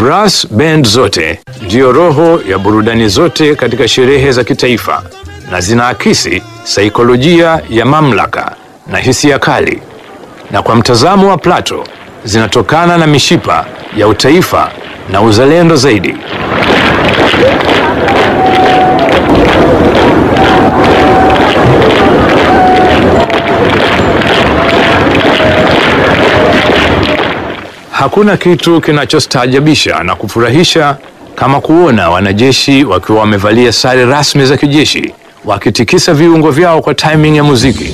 Brass band zote ndiyo roho ya burudani zote katika sherehe za kitaifa na zinaakisi saikolojia ya mamlaka na hisia kali, na kwa mtazamo wa Plato zinatokana na mishipa ya utaifa na uzalendo zaidi. Hakuna kitu kinachostaajabisha na kufurahisha kama kuona wanajeshi wakiwa wamevalia sare rasmi za kijeshi wakitikisa viungo vyao kwa timing ya muziki.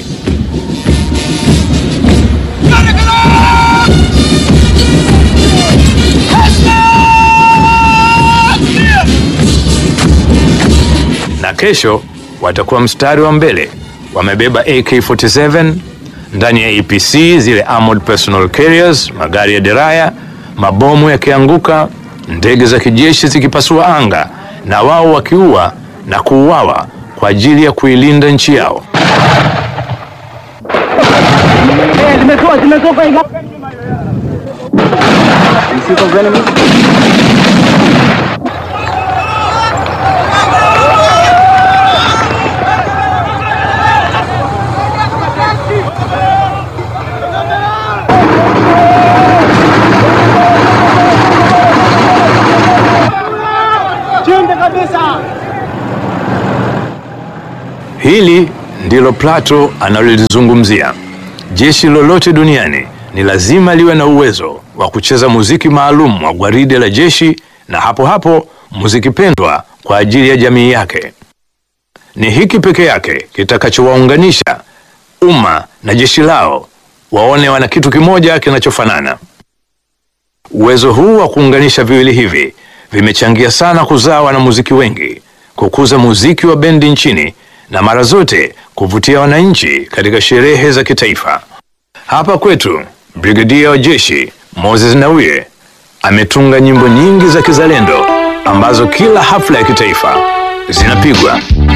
Na kesho watakuwa mstari wa mbele, wamebeba AK47 ndani ya APC, zile armored personal carriers, magari ya deraya, mabomu yakianguka, ndege za kijeshi zikipasua anga, na wao wakiua na kuuawa kwa ajili ya kuilinda nchi yao. Zimetoka, zimetoka hivi. Chinde kabisa. Hili ndilo Plato analolizungumzia. Jeshi lolote duniani ni lazima liwe na uwezo wa kucheza muziki maalum wa gwaride la jeshi, na hapo hapo muziki pendwa kwa ajili ya jamii yake. Ni hiki peke yake kitakachowaunganisha umma na jeshi lao, waone wana kitu kimoja kinachofanana. Uwezo huu wa kuunganisha viwili hivi vimechangia sana kuzaa wanamuziki wengi, kukuza muziki wa bendi nchini na mara zote kuvutia wananchi katika sherehe za kitaifa. Hapa kwetu, brigadia wa jeshi Moses Nauye ametunga nyimbo nyingi za kizalendo ambazo kila hafla ya kitaifa zinapigwa.